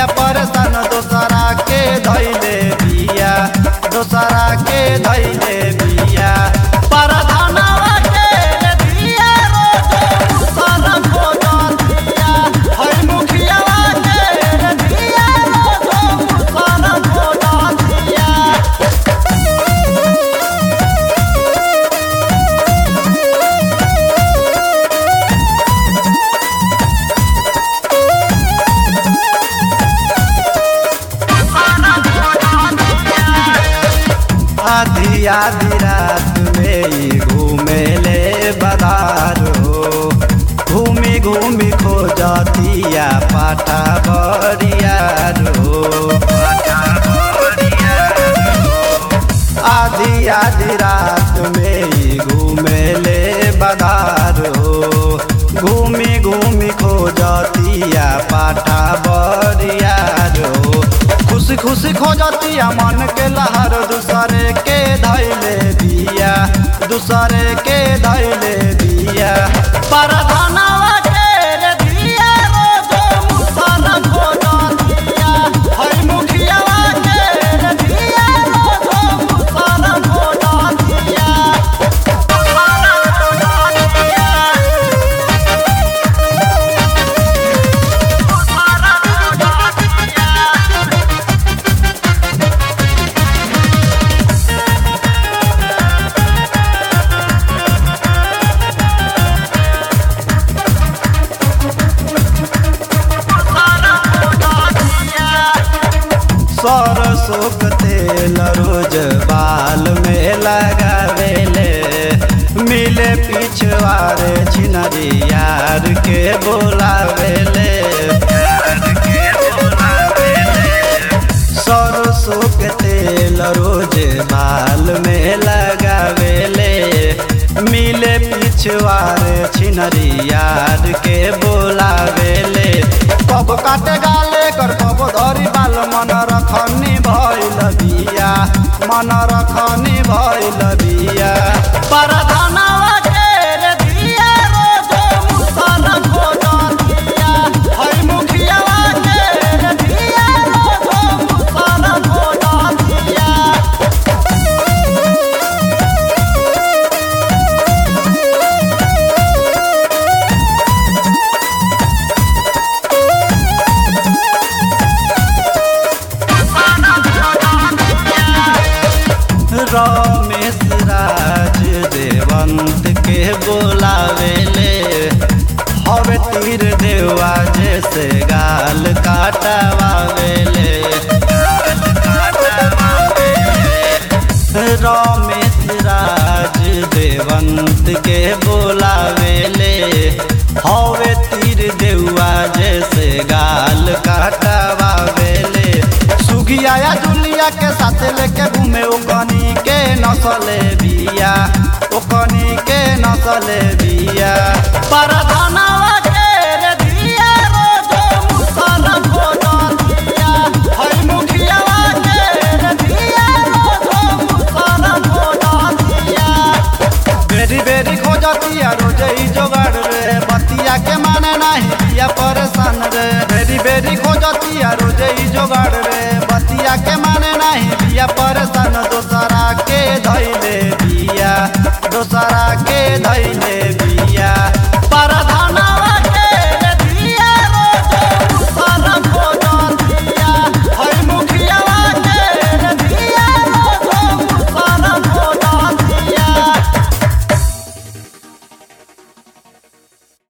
बिया परेशान दोसरा के धैले बिया दोसरा के धैले बिया परधनवा के दिया रोजो दूसरा खोजतिया है मुखियावा के दिया रोजो दूसरा खोजतिया आधी आधी रात में ही घूमे ले बदार हो घूमी घूमी खो जातिया पाठा बरियार हो आधी आधी रात में ही घूमे ले बदार हो घूमी घूमी खो जातिया पाठा बरियार हो खुशी खुशी खो जातिया मन के लहर दूसरे के धैले दिया दूसरे के धैले दिया परधनवा के रे दिया रोजो मुसरा खो जातिया है मुखियावा के रे दिया रोजो मुसरा खो जातिया मुसरा खो जातिया मुसरा खो जातिया सरसों के तेल रोज बाल में लगावेले मिले पिछवारे छिनरी यार के बोलावेले सरसों के तेल रोज बाल में लगावेले मिले पिछवारे छिनरी यार के बोलावेले कब काटे गाले कर कब धरी बाल मन रखनी भइल बिया मन रखनी भइल बिया परधनवा के रे दिया रोजो मुसरा खोजतिया है मुखियावा के रे दिया रोजो मुसरा खोजतिया रमेश राज देवंत के बोलावेले हवे तीर देवा जैसे गाल काटवावेले रमेश राज देवंत के बोलावेले हवे तीर देवा जैसे गाल काटवावेले सुखिया या दुलिया के साथ लेके घूमे ओकनी के नसले बिया ओकनी के नसले बिया परधनवा के रे दिया रोजो मुसरा खोजतिया है मुखियावा के रे दिया रोजो मुसरा खोजतिया बेरी बेरी खोजतिया रोजे ही जोगाड़ रे बतिया के माने नाही बिया परेशान रे बेरी बेरी खोजतिया रोजे ही जोगाड़ रे बतिया के